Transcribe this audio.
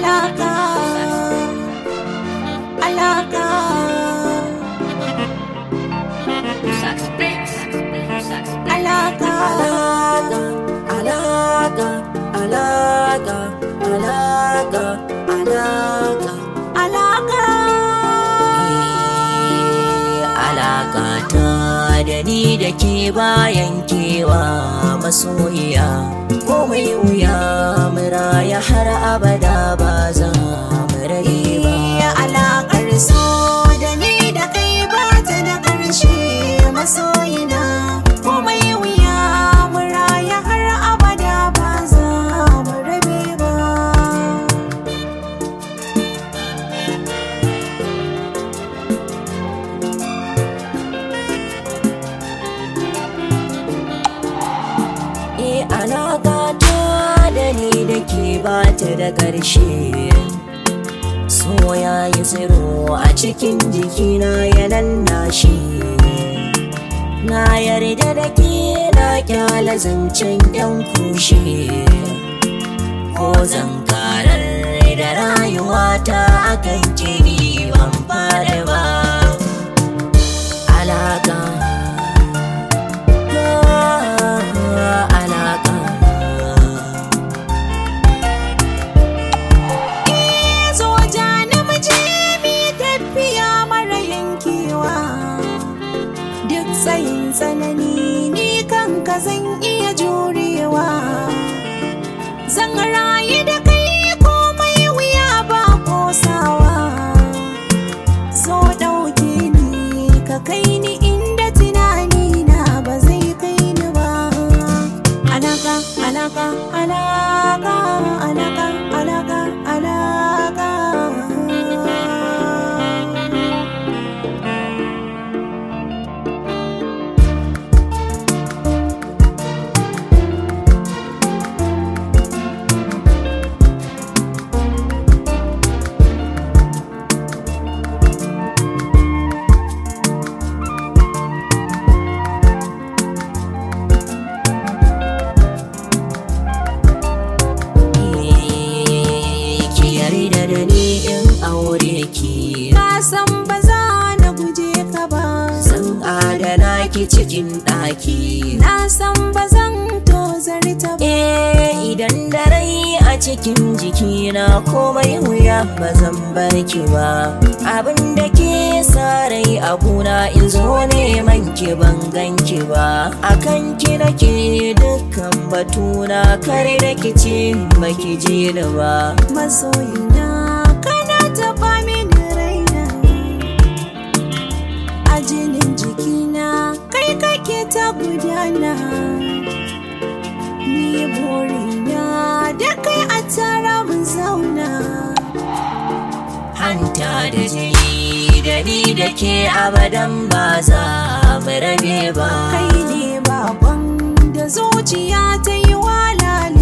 alaka alaka alaka alaka alaka alaka alaka alaka alaka ta da ni da ke bayan kewa masoyiya komai wuya muraya har abada ba za mu rage ba Ya alaƙar so da ni da kai ba ta da ƙarshe masoyina komai wuya mu raya har abada ba za mu rabe ba E alaka ta da ni da ke ba ta da ƙarshe So ya yi tsiro a cikin jikina ya shi Na yarda da ke na kyala zancen yan kushe Ko zan karar da rayuwata akan kiri ban fara ba Alaka alaka zo ja namiji mi tafiya mara yankewa duk tsayin tsanani ni kanka zan iya jurewa zan rayu da kai komai wuya ba kosawa zo ɗauke ni ka kai ni inda tunani na ba zai kai ni ba alaka alaka alaka alaka alaka alaka ki yarda da ni in aure ki ka san ba za na guje ka ba zan adana ki cikin ɗaki na san ba zan tozarta ba eh idan da rai a cikin jikina komai wuya ba zan bar ki ba abin da ke sa rai a guna in zo neman ki ban ganki ba akan ki nake dukkan batuna kare da ki ce baki ji ni ba masoyina kana taɓa mini raina a jinin jikina kai kake ta gudana ni burina da kai a tara mun zauna hanta da jini da ni da ke abadan ba za mu rabe ba kai ne baban da zuciya ta yi walala